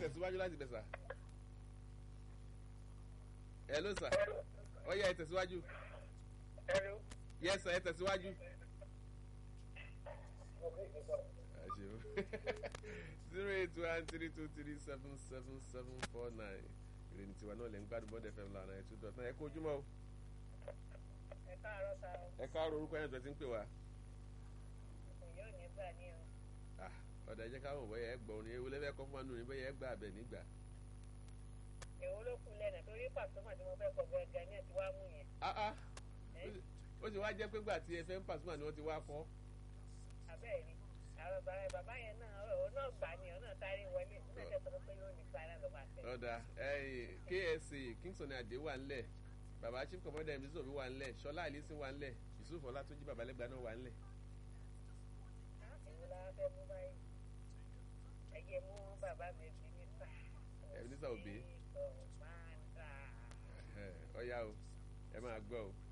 tẹ̀síwájú láti bẹ̀ sà. ẹ ló sà ó yẹ ẹ tẹ̀síwájú. Hello. yẹ sà ẹ tẹ̀síwájú. zero eight one three two three seven seven seven four nine ìrìn tiwa náà lè ń gbádùn bọ́dẹ̀ fm lànà ẹ̀ tún dọ̀tán ẹ kó ojúmọ́ o Ẹ káàárọ̀ sá o. ẹ káàárọ̀ orúkọ yẹn tó ti ń pè wá. Ìyá ò ní gbà ní o. Ah, ọ̀dà ẹ̀jẹ̀ káwọn bọ́yá ẹ gbọ́ orin ewu lẹ́fẹ̀ẹ́ kọ́ fún wa nù ní bọ́yá ẹ gbà abẹ nígbà. Èwo ló kú lẹ́nà torí pàṣọmọ̀ tí mo fẹ́ kọ gẹ́gẹ́ ní ẹ̀ tí wàá mú yẹn. Ah, ah, ó sì- ó sì wá jẹ́ pé gbà tí ẹ fẹ́ ń pàṣípà ni wọ́n ti wá kọ́. Àbẹ́ẹ̀ ni. Àwọn bàbá bàbá yẹn náà ọ̀rọ̀ náà gbà ní ọ̀nà sáré wọlé. Ó ṣẹ̀ṣẹ̀ sọ pé yóò ní sára ló máa tẹ̀. ọ̀dà ẹ̀yìn KSA Kingston Adé wà ńlẹ̀ bàbá chief commander mc sobi wà ńlẹ̀ Ṣọlá Àlísìn wà ńlẹ̀ Yusuf Ọlátúnjí babalẹ́gbà náà wà ńlẹ̀. Èwo la fẹ́ mú báyìí? Ẹyẹ mú bàbá mi bí ní sá. Ebenezer Obey. Kọ̀mándà. Ẹ̀hẹ̀, ọ̀yá o ẹ máa gbọ́ o.